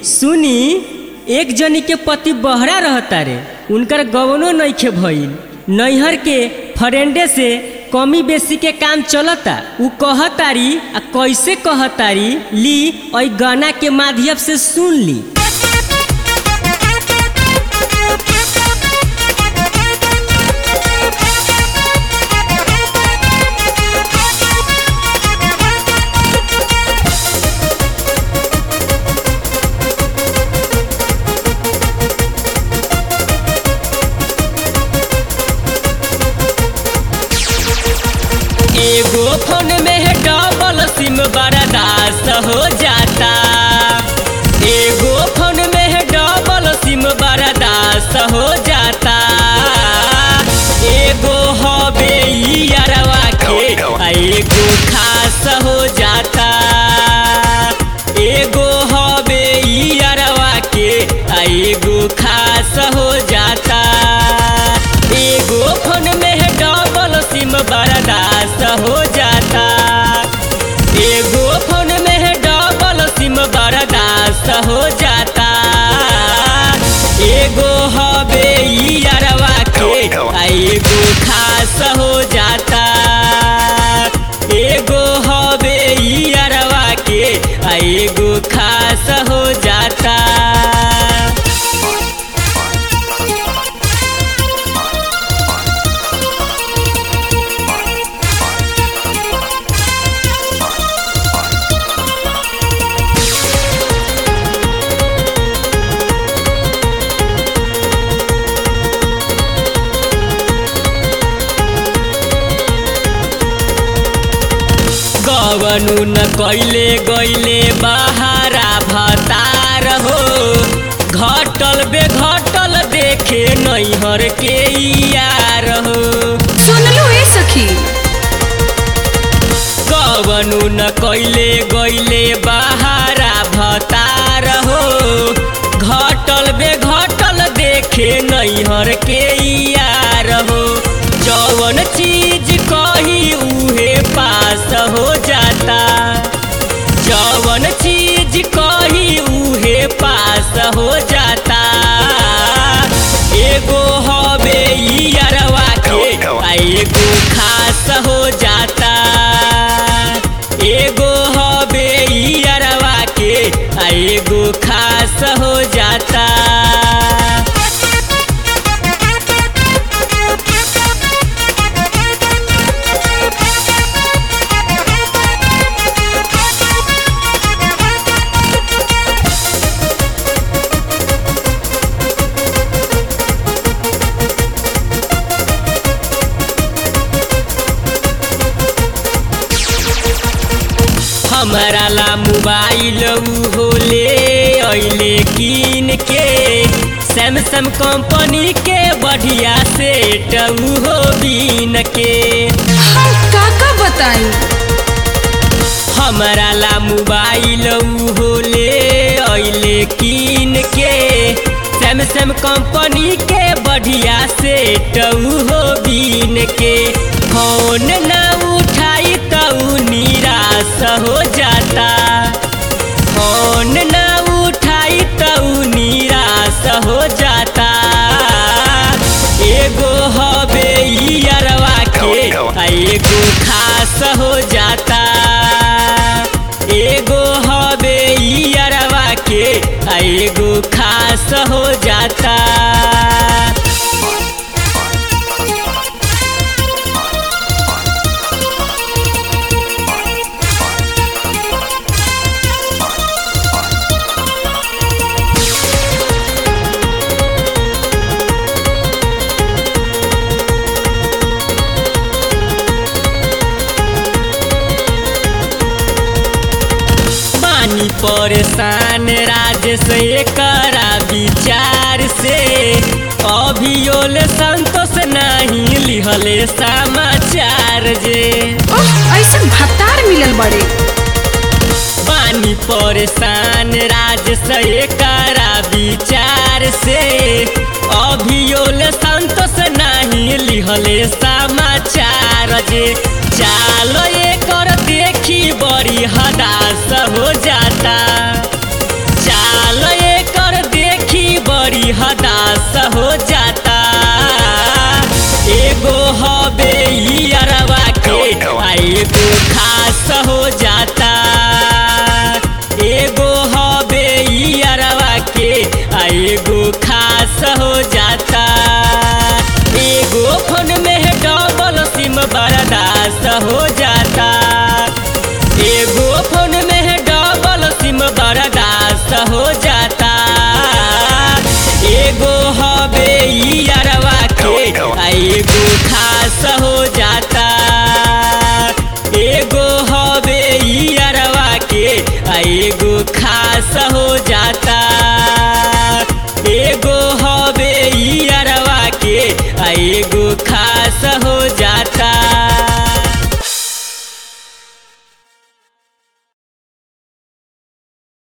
सुनी एक जनी के पति बहरा रहता रे उनकर गवनो नइखे भइल नैहर के फरेंडे से कमी बेसी के काम चलता उ कहतारी आ कैसे कहतारी ली और गाना के माध्यम से सुन ली एगो फोन में है डबल सिम बर्दाश्त हो जाता एगो फोन में है डबल सिम बर्दाश्त हो जाता एगो हबे ई अरवा के आ एगो खास हो जाता एगो हबे ई अरवा के आ एगो खास हो जाता एगो फोन में है डबल सिम बर्दाश्त हो जाता एगो फोन में है डबल सिम बर्दाश्त हो जाता एगो हबे ई अरवा के आ एगो खास हो जाता एगो हबे ई अरवा के आ एगो खास हो जाता गवनु न कैले गैले बहारा भतार हो घटल बे घटल देखे नैहर के यार हो सुनलू ए सखी गवनु न कैले गैले बहारा भतार हो घटल बे घटल देखे नैहर के यार हो जवन चीज कही उहे पास हो जाता जवन चीज कही उहे पास हो जाता एगो हबे ई अरवा के आ एगो खास हो जाता एगो हबे ई अरवा के आ एगो खास हो जाता हमारा ला मोबाइल हो ले अइले कीन के सैमसंग कंपनी के बढ़िया सेट हो बीन के हम का का बताई हमारा ला मोबाइल हो ले अइले कीन के सैमसंग कंपनी के बढ़िया सेट हो बीन के फोन ना उठाई तो निराश हो जाता फोन ना उठाई तो निराश हो जाता एगो हबे ई अरवा के आ एगो खास हो जाता एगो हबे ई अरवा के आ एगो खास हो जाता पानी परेशान राजेश एकरा विचार से अभियोल संतोष नहीं लिहले समाचार जे ओह ऐसन भत्तार मिलल बड़े पानी परेशान राजेश एकरा विचार से अभियोल संतोष नहीं लिहले समाचार जे चालो एकर देखी बड़ी हदास हो जाता चालो हो जाता एगो फोन में डबल सिम बर्दाश्त हो जाता एगो फोन में डबल सिम बर्दाश्त हो जाता एगो हबे ई अरवा के आ एगो खास हो जाता एगो हबे ई अरवा के आ एगो खास हो